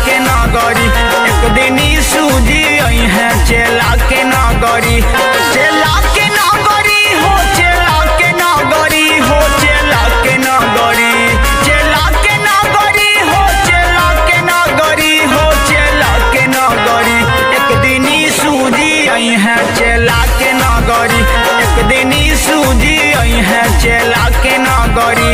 के नगरी एक दिन सूजी आई है चेला के नगरी चेला के नगरी हो चेला के नगरी हो चेला के नगरी चेला के नगरी हो चेला के नगरी हो चेला के नगरी एक दिन सूजी आई है चेला के नगरी एक दिन सूजी आई है चेला के नगरी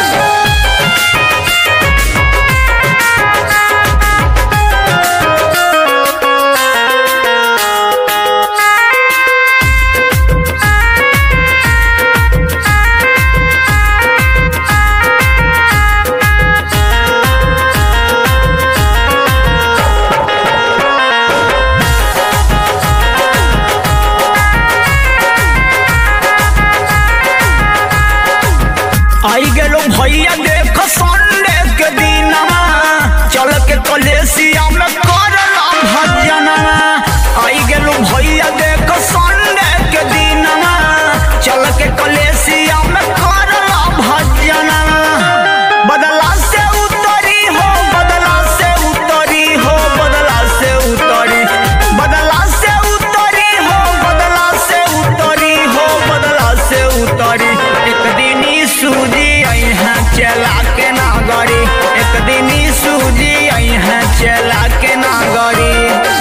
आई गेलो भैया देख संडे के दिनमा चल के कलेसिया में करला भजनमा आई गेलो भैया देख संडे के दिनमा चल के कलेसिया में करला भजनमा बदला से उतरी हो बदला से उतरी हो बदला से उतरी बदला से उतरी हो बदला से उतरी हो बदला से उतरी एक दिन सूजी आई है चला के नागरी एक दिन सूजी आई है चला के नागरी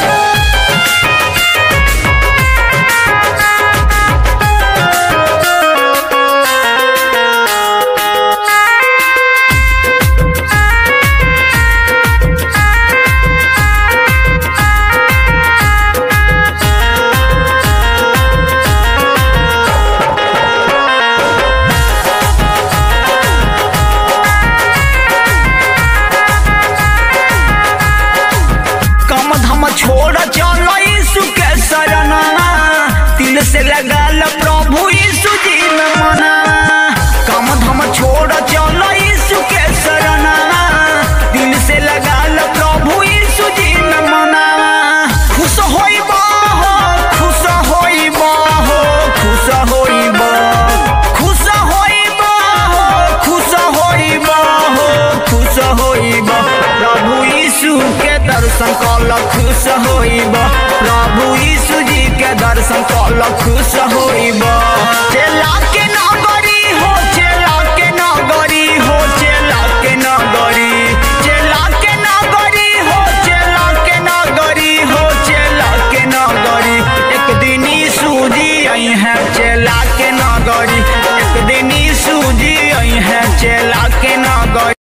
कम धम छोड़ चलो यीशु के शरणा तिल से लगाल प्रभु यीशु जी में मना कम धम छोड़ चलो यीशु के शरणा दिल से लगाल प्रभु यीशु जी में मना खुश होइबा हो खुश होइबा हो खुश होइबा खुश होइबा हो खुश होइबा हो खुश होइबा प्रभु यीशु के दर्शन कल खुश होइब प्रभु यीशु जी के दर्शन कल खुश होइब चेला के नगरी हो चेला के नगरी हो चेला के नगरी चेला के नगरी हो चेला के नगरी हो चेला के नगरी एक दिन सूजी आई है चेला के नगरी एक दिन सूजी आई है चेला के नगरी